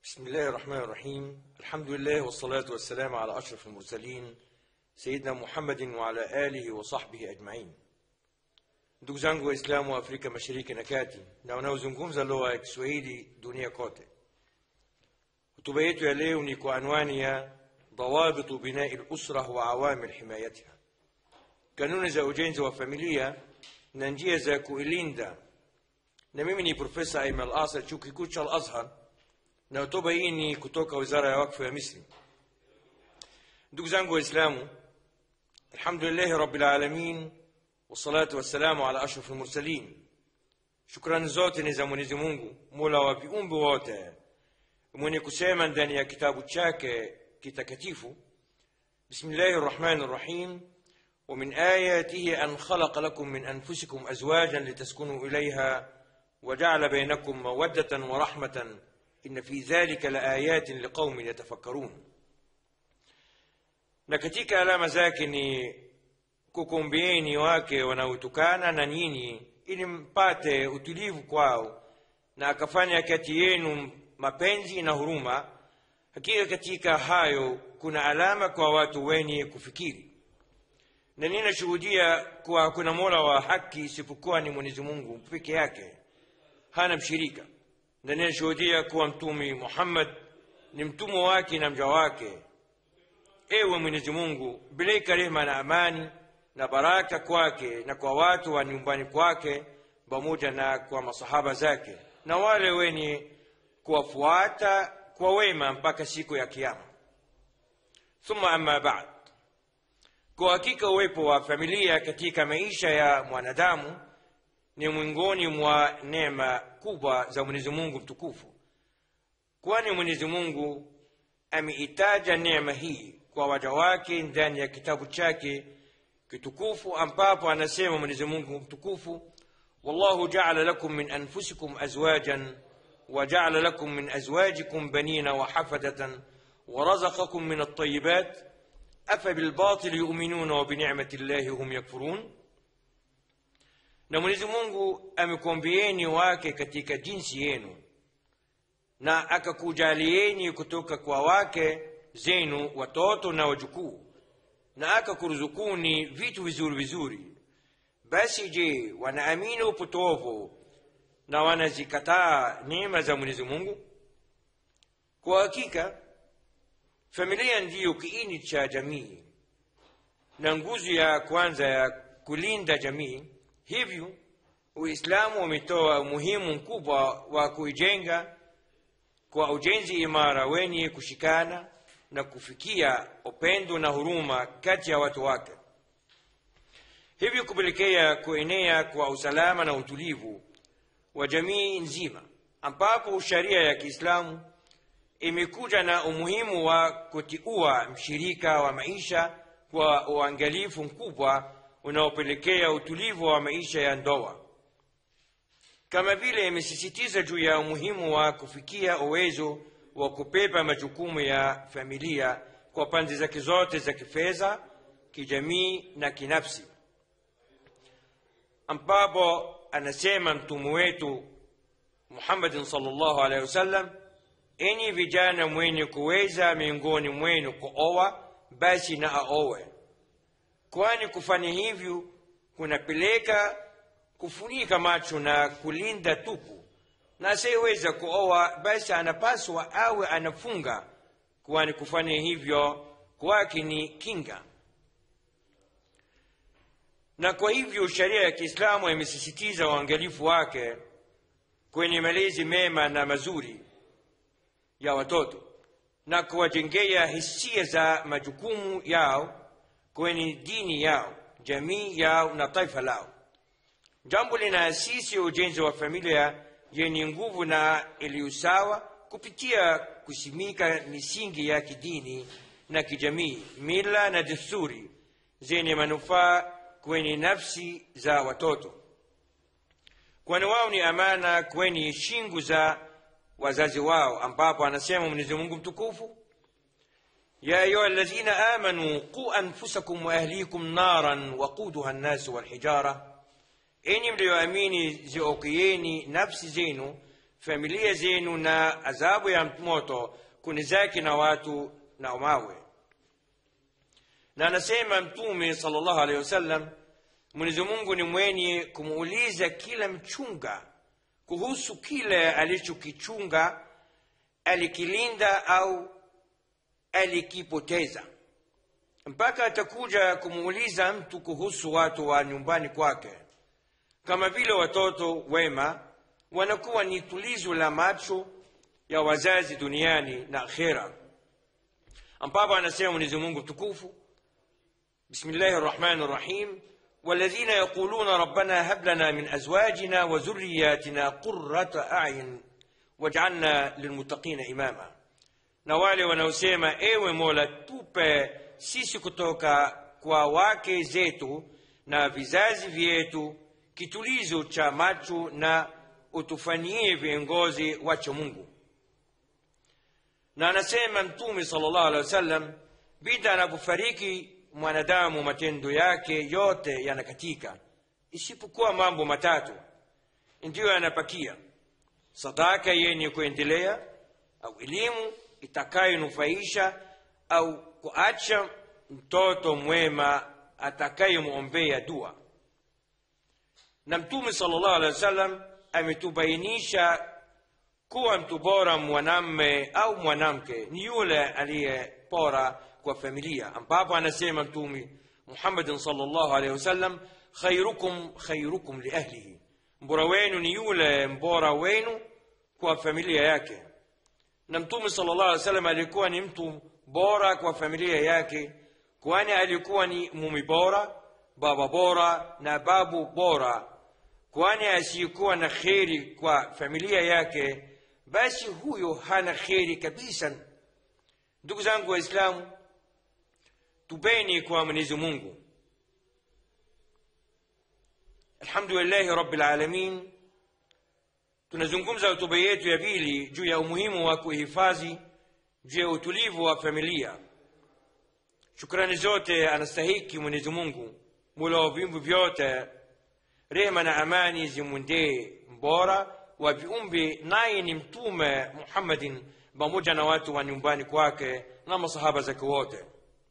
بسم الله الرحمن الرحيم الحمد لله والصلاة والسلام على أشرف المرسلين سيدنا محمد وعلى آله وصحبه أجمعين ndugu zangu waislamu wa afrika mashariki na kati na wanaozungumza lugha ya kiswahili dunia kote hotuba yetu ya leo ni kwa anwani ya dawabitu binai lusra wa awamir himayatiha kanuni za ujenzi wa familia na njia za kuilinda na mimi ni profesa aimal asar chuo kikuu cha al azhar na hotuba hii ni kutoka wizara ya wakfu ya misri ndugu zangu waislamu alhamdulillahi rabbil alamin wassalatu wassalamu ala ashraf almursalin shukrani zote ni za mwenyezi mungu mola wa viumbe wote mwenye kusema ndani ya kitabu chake kitakatifu bismillahi rrahmani rrahim ومن آياته أن خلق لكم من أنفسكم أزواجا لتسكنوا إليها وجعل بينكم مودة ورحمة إن في ذلك لآيات لقوم يتفكرون na katika alama zake ni kukumbieni wake wanaotukana na nyinyi ili mpate utulivu kwao na akafanya kati yenu mapenzi na huruma hakika katika hayo kuna alama kwa watu wenye kufikiri na ninashuhudia kuwa hakuna mola wa haki isipokuwa ni mwenyezi mungu peke yake hana mshirika na ninashuhudia kuwa mtumi muhammad ni mtumwa wake na mja wake ewe mwenyezi mungu bileka rehema na amani na baraka kwake na kwa watu wa nyumbani kwake pamoja na kwa masahaba zake na wale wenye kuwafuata kwa wema mpaka siku ya kiama thumma amma ba'd kwa hakika uwepo wa familia katika maisha ya mwanadamu ni miongoni mwa neema kubwa za mwenyezi mungu mtukufu kwani mwenyezi mungu ameitaja neema hii kwa waja wake ndani ya kitabu chake kitukufu ambapo anasema mwenyezi mungu mtukufu wallahu jaala lakum min anfusikum azwajan وجعل لكم من أزواجكم بنين وحفدة ورزقكم من الطيبات أفبالباطل يؤمنون وبنعمة الله هم يكفرون na mwenyezi mungu amekwambieni wake katika jinsi yenu na akakujalieni kutoka kwa wake zenu watoto na wajukuu na akakuruzukuni vitu vizuri vizuri basi je wanaamini upotovu na wanazikataa neema za mwenyezi mungu kwa hakika familia ndiyo kiini cha jamii na nguzo ya kwanza ya kulinda jamii hivyo uislamu umetoa umuhimu mkubwa wa kuijenga kwa ujenzi imara wenye kushikana na kufikia upendo na huruma kati ya watu wake hivyo kupelekea kuenea kwa usalama na utulivu wa jamii nzima ambapo sharia ya kiislamu imekuja na umuhimu wa kutiua mshirika wa maisha kwa uangalifu mkubwa unaopelekea utulivu wa maisha ya ndoa kama vile imesisitiza juu ya umuhimu wa kufikia uwezo wa kubeba majukumu ya familia kwa pande zake zote za kifedha kijamii na kinafsi ambapo anasema mtume wetu muhammadin salllahu alehi wasallam enyi vijana mwenye kuweza miongoni mwenu kuoa basi na aowe kwani kufanya hivyo kunapeleka kufunika macho na kulinda tupu na asiyeweza kuoa basi anapaswa awe anafunga kwani kufanya hivyo kwake ni kinga na kwa hivyo sheria ya kiislamu imesisitiza uangalifu wake kwenye malezi mema na mazuri ya watoto na kuwajengea hisia za majukumu yao kwenye dini yao jamii yao na taifa lao jambo linaasisi ujenzi wa familia yenye nguvu na iliyosawa kupitia kusimika misingi ya kidini na kijamii mila na desturi zenye manufaa kwenye nafsi za watoto kwani wao ni amana kwenye shingo za wazazi wao ambapo anasema mwenyezi mungu mtukufu يا أيها الذين آمنوا قوا أنفسكم وأهليكم نارا وقودها الناس والحجارة enyi mliyoamini ziokieni nafsi zenu familia zenu na adhabu ya moto kunizaki na watu na mawe na anasema mtume sallallahu alaihi wasallam mwenyezi mungu ni mwenye kumuuliza kila mchunga kuhusu kile alichokichunga alikilinda au alikipoteza mpaka atakuja kumuuliza mtu kuhusu watu wa nyumbani kwake kama vile watoto wema wanakuwa ni tulizo la macho ya wazazi duniani na akhera ambapo anasema mwenyezi mungu tukufu bismillahi rrahmani rrahim والذين يقولون ربنا هب لنا من ازواجنا وذرياتنا قرة اعين واجعلنا للمتقين اماما na wale wanaosema ewe mola tupe sisi kutoka kwa wake zetu na vizazi vyetu kitulizo cha macho na utufanyie viongozi wacha mungu na anasema mtume sallallahu alaihi wasallam bida anapofariki mwanadamu matendo yake yote yanakatika isipokuwa mambo matatu ndiyo yanapakia sadaka yenye kuendelea au elimu itakayonufaisha au kuacha mtoto mwema atakayemwombea dua na mtume sallallahu alaihi wasallam ametubainisha kuwa mtu bora mwanamme au mwanamke ni yule aliye bora kwa familia ambapo anasema mtume muhammadin sallallahu alaihi wasallam khairukum khairukum liahlihi mbora wenu ni yule mbora wenu kwa familia yake na mtume sallallahu alaihi wasallam alikuwa ni mtu bora kwa familia yake kwani alikuwa ni mumi bora baba bora na babu bora kwani asiyekuwa na kheri kwa familia yake basi huyo hana kheri kabisa ndugu zangu waislamu tupeni kwa mwenyezi mungu alhamdulillahi rabbil alamin tunazungumza hotuba yetu ya pili juu ya umuhimu wa kuhifadhi juu ya utulivu wa familia shukrani zote anastahiki mwenyezi mungu mula wa viumbe vyote rehema na amani zimwendee mbora wa viumbe naye ni mtume muhammadin pamoja na watu wa nyumbani kwake na masahaba zake wote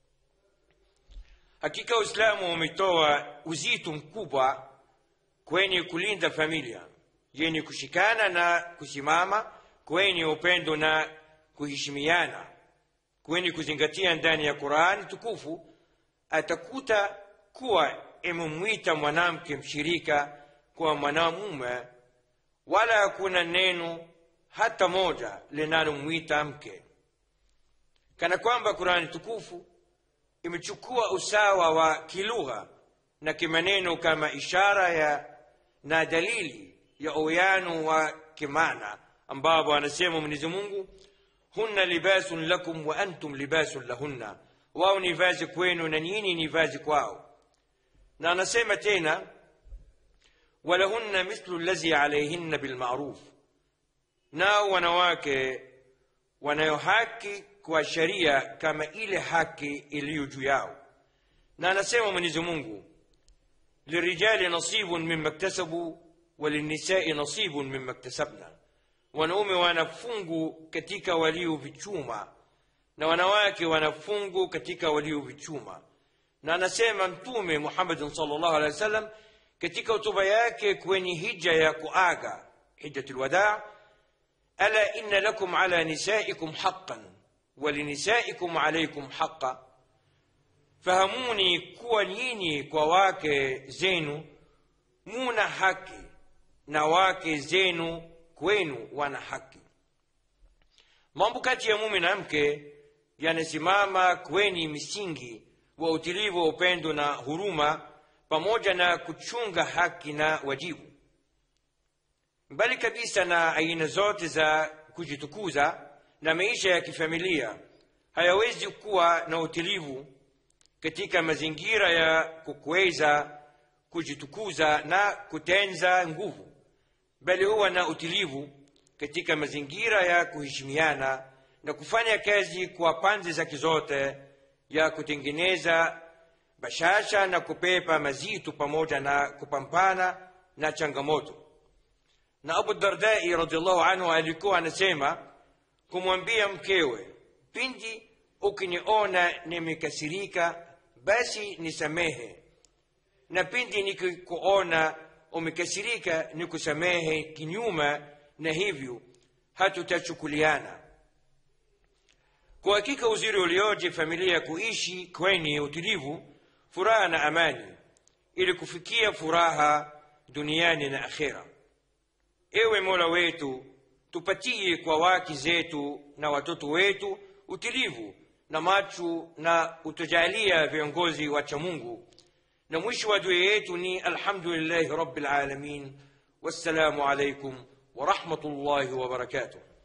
hakika uislamu umetoa uzito mkubwa kwenye kulinda familia yenye kushikana na kusimama kwenye upendo na kuheshimiana kwenye kuzingatia ndani ya qurani tukufu atakuta kuwa imemwita mwanamke mshirika kwa mwanamume wala hakuna neno hata moja linalomwita mke kana kwamba qurani tukufu imechukua usawa wa kilugha na kimaneno kama ishara ya na dalili ya uyano wa kimana ambapo anasema mwenyezi mungu hunna libasun lakum wa antum libasun lahunna wao ni vazi kwenu na nyinyi ni vazi kwao na anasema tena walahunna mithlu allazi alaihinna bilmaruf nao wanawake wanayo haki kwa sharia kama ile haki iliyo juu yao na anasema mwenyezi mungu lirijali nasibun mima iktasabu walinisai nasibun mima iktasabna wanaume wanafungu katika waliovichuma na wanawake wanafungu katika waliovichuma na anasema mtume muhammadin salllahu alehi wa sallam katika hotuba yake kwenye hija ya kuaga hijjatu lwadaa ala inna lakum ala nisaikum haqan walinisaikum alaikum haqa fahamuni kuwa nyinyi kwa wake zenu muna haki na wake zenu kwenu wana haki mambo kati ya mume na mke yanasimama kwenye misingi wa utilivu wa upendo na huruma pamoja na kuchunga haki na wajibu mbali kabisa na aina zote za kujitukuza na maisha ya kifamilia hayawezi kuwa na utilivu katika mazingira ya kukweza kujitukuza na kutenza nguvu bali huwa na utilivu katika mazingira ya kuheshimiana na kufanya kazi kwa pande zake zote ya kutengeneza bashasha na kupepa mazito pamoja na kupambana na changamoto na abu dardai radiallahu anhu alikuwa anasema kumwambia mkewe pindi ukiniona nimekasirika basi nisamehe na pindi nikikuona umekasirika nikusamehe kinyuma na hivyo hatutachukuliana kwa hakika uzuri ulioje familia ya kuishi kwenye utulivu furaha na amani ili kufikia furaha duniani na akhera ewe mola wetu tupatie kwa wake zetu na watoto wetu utulivu na macho na utujalia viongozi wacha mungu na mwisho wa dua yetu ni alhamdulillahi rabbil alamin wassalamu alaikum ورحمه الله وبركاته